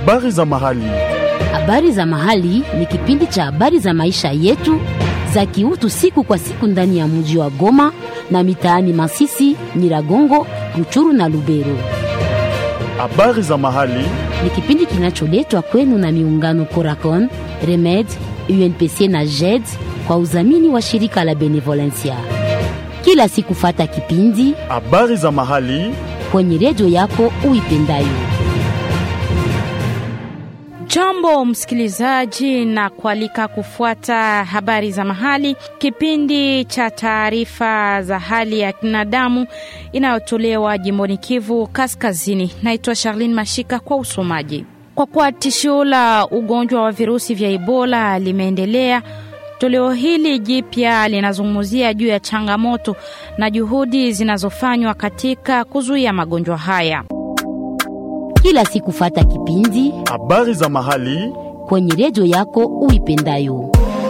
Habari za mahali. Habari za mahali ni kipindi cha habari za maisha yetu za kiutu siku kwa siku ndani ya mji wa Goma na mitaani Masisi, Nyiragongo, Ruchuru na Lubero. Habari za mahali. Ni kipindi kinacholetwa kwenu na miungano Coracon, Remed, UNPC na JED kwa udhamini wa shirika la Benevolencia. Kila siku fata kipindi Habari za mahali. kwenye redio yako uipendayo. Jambo msikilizaji, na kualika kufuata habari za mahali, kipindi cha taarifa za hali ya binadamu inayotolewa jimboni Kivu Kaskazini. Naitwa Charlene Mashika kwa usomaji. Kwa kuwa tishio la ugonjwa wa virusi vya Ebola limeendelea, toleo hili jipya linazungumzia juu ya changamoto na juhudi zinazofanywa katika kuzuia magonjwa haya. Kila siku fata kipindi Habari za mahali. kwenye redio yako uipendayo.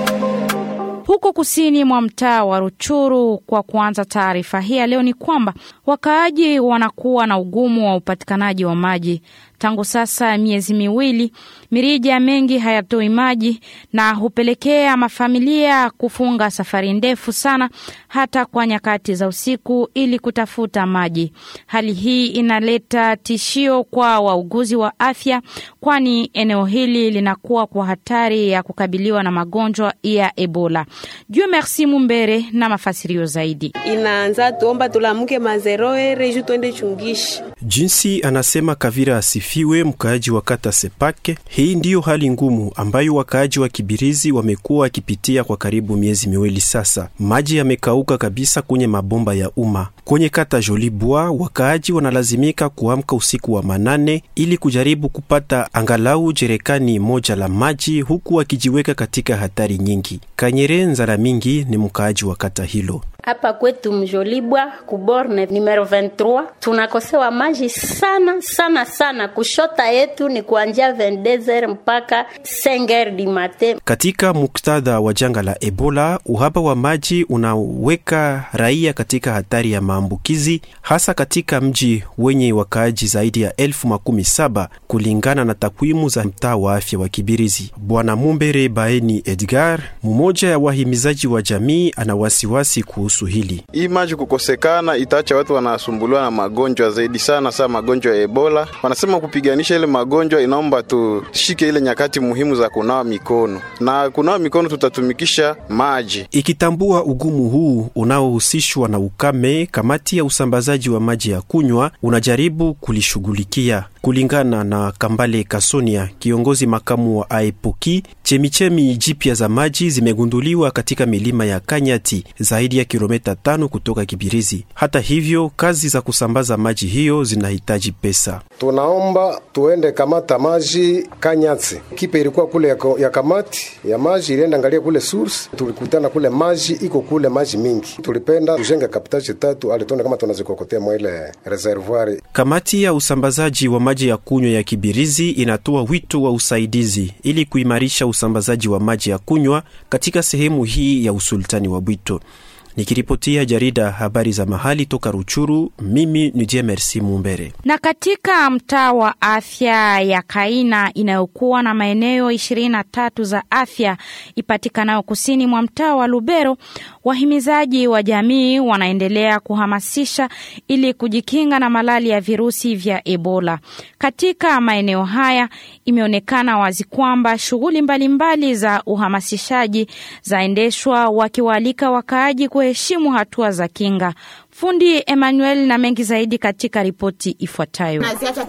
Huko kusini mwa mtaa wa Ruchuru, kwa kuanza taarifa hii ya leo, ni kwamba wakaaji wanakuwa na ugumu wa upatikanaji wa maji tangu sasa miezi miwili. Mirija mengi hayatoi maji na hupelekea mafamilia kufunga safari ndefu sana, hata kwa nyakati za usiku, ili kutafuta maji. Hali hii inaleta tishio kwa wauguzi wa afya, kwani eneo hili linakuwa kwa hatari ya kukabiliwa na magonjwa ya Ebola. Jue Merci Mumbere na mafasirio zaidi. inaanza tuomba tulamuke mazeroere ju twende chungishi Jinsi anasema Kavira asifiwe, mkaaji wa kata Sepake. Hii ndiyo hali ngumu ambayo wakaaji wa Kibirizi wamekuwa wakipitia kwa karibu miezi miwili sasa. Maji yamekauka kabisa kwenye mabomba ya umma. Kwenye kata Jolibwa, wakaaji wanalazimika kuamka usiku wa manane ili kujaribu kupata angalau jerekani moja la maji, huku wakijiweka katika hatari nyingi. Kanyere Nzara Mingi ni mkaaji wa kata hilo. Hapa kwetu Mjolibwa kuborne numero 23 tunakosewa maji sana sana sana. Kushota yetu ni kuanzia 22h mpaka 5h du matin. Katika muktadha wa janga la Ebola, uhaba wa maji unaweka raia katika hatari ya maambukizi, hasa katika mji wenye wakaaji zaidi ya elfu makumi saba kulingana na takwimu za mtaa wa afya wa Kibirizi. Bwana Mumbere Baeni Edgar, mmoja ya wahimizaji wa jamii, ana wasiwasi kuhusu hili. Hii maji kukosekana itaacha watu wanasumbuliwa na magonjwa zaidi sana, saa magonjwa ya Ebola. Wanasema kupiganisha ile magonjwa inaomba tushike ile nyakati muhimu za kunawa mikono, na kunawa mikono tutatumikisha maji. Ikitambua ugumu huu unaohusishwa na ukame, kamati ya usambazaji wa maji ya kunywa unajaribu kulishughulikia. Kulingana na Kambale Kasonia, kiongozi makamu wa AEPOKI, chemichemi jipya za maji zimegunduliwa katika milima ya Kanyati, zaidi ya kilomita tano kutoka Kibirizi. Hata hivyo, kazi za kusambaza maji hiyo zinahitaji pesa. Tunaomba tuende kamata maji Kanyatsi. Kipe ilikuwa kule ya, ko- ya kamati ya maji ilienda angalia kule source, tulikutana kule maji iko kule maji mingi. Tulipenda tujenge kapitaji tatu alitone kama tunazikokotea mwa ile reservoir. Kamati ya usambazaji wa maji ya kunywa ya Kibirizi inatoa wito wa usaidizi ili kuimarisha usambazaji wa maji ya kunywa katika sehemu hii ya usultani wa Bwito. Nikiripotia jarida habari za mahali toka Ruchuru, mimi ni Je Merci Mumbere. Na katika mtaa wa afya ya Kaina inayokuwa na maeneo ishirini na tatu za afya ipatikanayo kusini mwa mtaa wa Lubero, wahimizaji wa jamii wanaendelea kuhamasisha ili kujikinga na malali ya virusi vya Ebola. Katika maeneo haya imeonekana wazi kwamba shughuli mbalimbali za uhamasishaji zaendeshwa wakiwaalika wakaaji kuheshimu hatua za kinga. Fundi Emmanuel na mengi zaidi katika ripoti ifuatayo.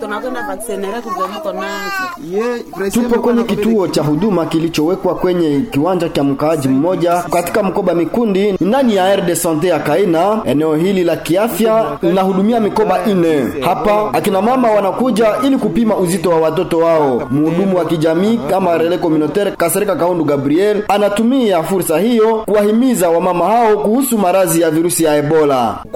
Tupo kwenye kituo cha huduma kilichowekwa kwenye kiwanja cha mkaaji mmoja katika mkoba Mikundi ndani ya aire de sante ya Kaina. Eneo hili la kiafya linahudumia mikoba ine. Hapa akina mama wanakuja ili kupima uzito wa watoto wao. Mhudumu wa kijamii kama Relais Communautaire Kasereka Kaundu Gabriel anatumia fursa hiyo kuwahimiza wamama hao kuhusu maradhi ya virusi ya Ebola.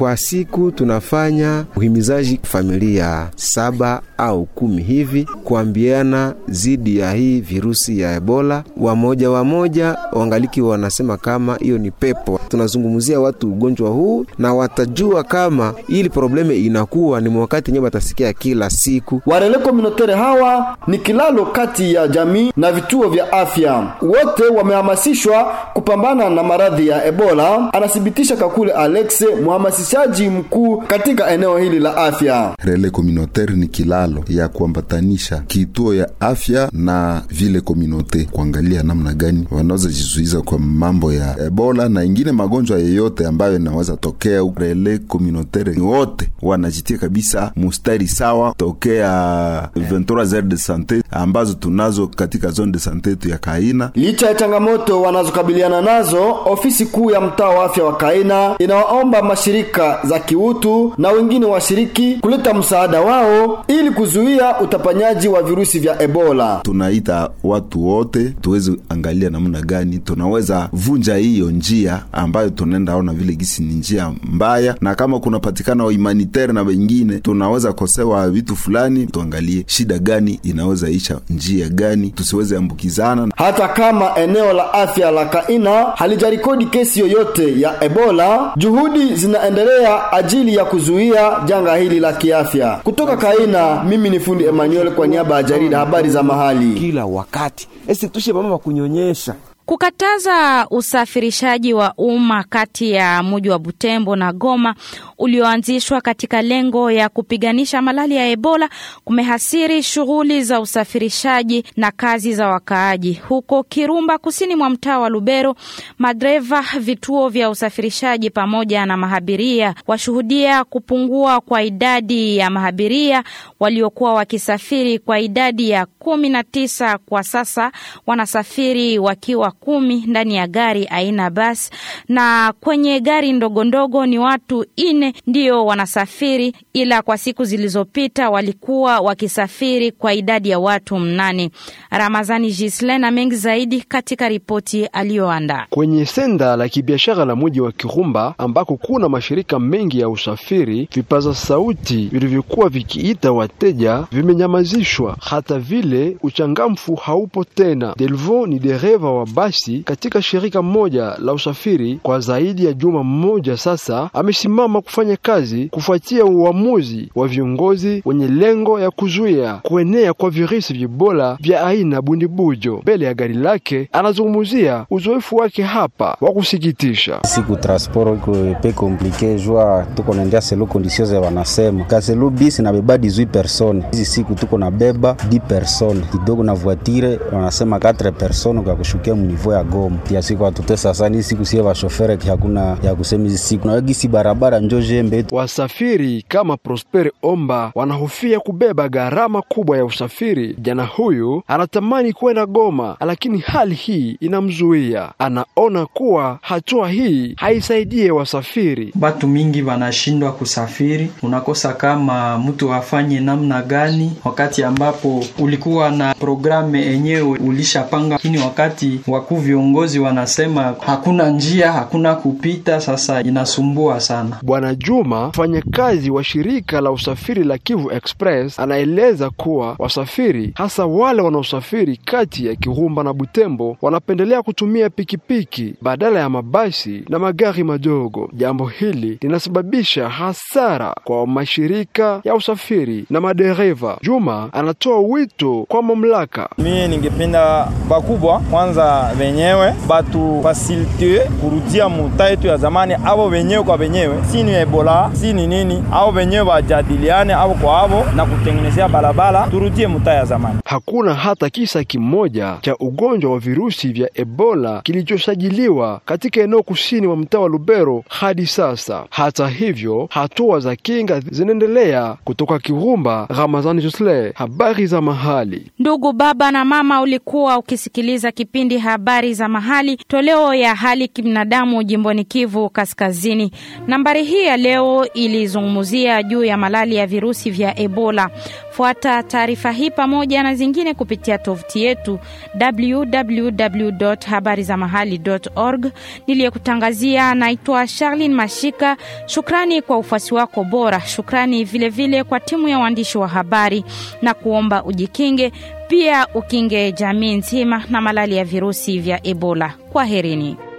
Kwa siku tunafanya uhimizaji familia saba au kumi hivi kuambiana zidi ya hii virusi ya Ebola. Wamoja wamoja wangaliki wanasema kama hiyo ni pepo. Tunazungumzia watu ugonjwa huu na watajua kama ili probleme inakuwa ni wakati nyewe watasikia kila siku. Warele communautaire hawa ni kilalo kati ya jamii na vituo vya afya. Wote wamehamasishwa kupambana na maradhi ya Ebola, anathibitisha Kakule Alexe, mhamasishaji mkuu katika eneo hili la afya. Rele communautaire ni kilalo ya kuambatanisha kituo ya afya na vile komunote, kuangalia namna gani wanaweza jizuiza kwa mambo ya Ebola na ingine magonjwa yeyote ambayo inaweza tokea. Rele communautaire ni wote wanajitia kabisa mustari sawa tokea 23 heures de sante ambazo tunazo katika zone de sante yetu ya Kaina. Licha ya changamoto wanazokabiliana nazo, ofisi kuu ya mtaa wa afya wa Kaina inawaomba mashirika za kiutu na wengine washiriki kuleta msaada wao ili kuzuia utapanyaji wa virusi vya Ebola. Tunaita watu wote tuweze angalia namna gani tunaweza vunja hiyo njia ambayo tunaenda ona vile gisi ni njia mbaya, na kama kunapatikana wa humanitaire na wengine tunaweza kosewa vitu fulani, tuangalie shida gani inaweza isha njia gani, tusiweze ambukizana. Hata kama eneo la afya la Kaina halijarikodi kesi yoyote ya Ebola, juhudi zinaendelea ajili ya kuzuia janga hili la kiafya. Kutoka Kaina, mimi ni fundi Emmanuel kwa niaba ya jarida habari za mahali. Kila wakati esi tushe mama kunyonyesha Kukataza usafirishaji wa umma kati ya mji wa Butembo na Goma ulioanzishwa katika lengo ya kupiganisha malali ya Ebola kumehasiri shughuli za usafirishaji na kazi za wakaaji. Huko Kirumba, kusini mwa mtaa wa Lubero, madereva, vituo vya usafirishaji pamoja na mahabiria washuhudia kupungua kwa idadi ya mahabiria waliokuwa wakisafiri kwa idadi ya kumi na tisa. Kwa sasa wanasafiri wakiwa kumi ndani ya gari aina basi, na kwenye gari ndogo ndogo ni watu ine ndio wanasafiri, ila kwa siku zilizopita walikuwa wakisafiri kwa idadi ya watu mnane. Ramazani Gisle na mengi zaidi katika ripoti aliyoandaa kwenye senda la kibiashara la mji wa Kirumba ambako kuna mashirika mengi ya usafiri. Vipaza sauti vilivyokuwa vikiita wateja vimenyamazishwa, hata vile uchangamfu haupo tena. Delvo ni dereva wa basi katika shirika moja la usafiri kwa zaidi ya juma mmoja sasa, amesimama kufanya kazi kufuatia uamuzi wa viongozi wenye lengo ya kuzuia kuenea kwa virusi vya Ebola vya aina bundibujo. Mbele ya gari lake anazungumzia uzoefu wake hapa wa kusikitisha. siku transport iko pe komplike jua tuko naendea selo kondisio za wanasema kaselo bisi nabeba 18 persone hizi siku tuko nabeba 10 persone kidogo na voitire wanasema 4 persone kwa kushukia munivo ya Goma tia siku atutesa sana hii siku sie vashofere hakuna ya kusema hizi siku na gisi barabara njo jembe Wasafiri kama Prosper Omba wanahofia kubeba gharama kubwa ya usafiri. Jana huyu anatamani kwenda Goma, lakini hali hii inamzuia. Anaona kuwa hatua hii haisaidie wasafiri. Batu mingi wanashindwa kusafiri, unakosa kama mtu afanye namna gani, wakati ambapo ulikuwa na programu enyewe ulishapanga, lakini wakati wakuu viongozi wanasema hakuna njia, hakuna kupita, sasa inasumbua sana. Bwana Juma, mfanyakazi wa shirika la usafiri la Kivu Express, anaeleza kuwa wasafiri hasa wale wanaosafiri kati ya Kirumba na Butembo wanapendelea kutumia pikipiki badala ya mabasi na magari madogo. Jambo hili linasababisha hasara kwa mashirika ya usafiri na madereva. Juma anatoa wito kwa mamlaka. Mie ningependa bakubwa kwanza wenyewe batu fasilite kurudia muta yetu ya zamani, avo wenyewe kwa wenyewe, si ni Ebola si ni nini, avo wenyewe wajadiliane avo kwa avo na kutengenezea barabara, turudie muta ya zamani. Hakuna hata kisa kimoja cha ugonjwa wa virusi vya Ebola kilichosajiliwa katika eneo kusini wa mtaa wa Lubero hadi sasa. Hata hivyo, hatua za kinga zinaendelea. Kutoka Kirumba, Ramazani Josle, habari za mahali. Ndugu baba na mama, ulikuwa ukisikiliza kipindi habari habari za mahali, toleo ya hali kibinadamu jimboni Kivu Kaskazini. Nambari hii ya leo ilizungumzia juu ya malali ya virusi vya Ebola. Fuata taarifa hii pamoja na zingine kupitia tovuti yetu www.habarizamahali.org. Niliyekutangazia naitwa Charlene Mashika. Shukrani kwa ufuasi wako bora. Shukrani vilevile vile kwa timu ya waandishi wa habari na kuomba ujikinge pia ukinge jamii nzima na malali ya virusi vya Ebola. Kwaherini.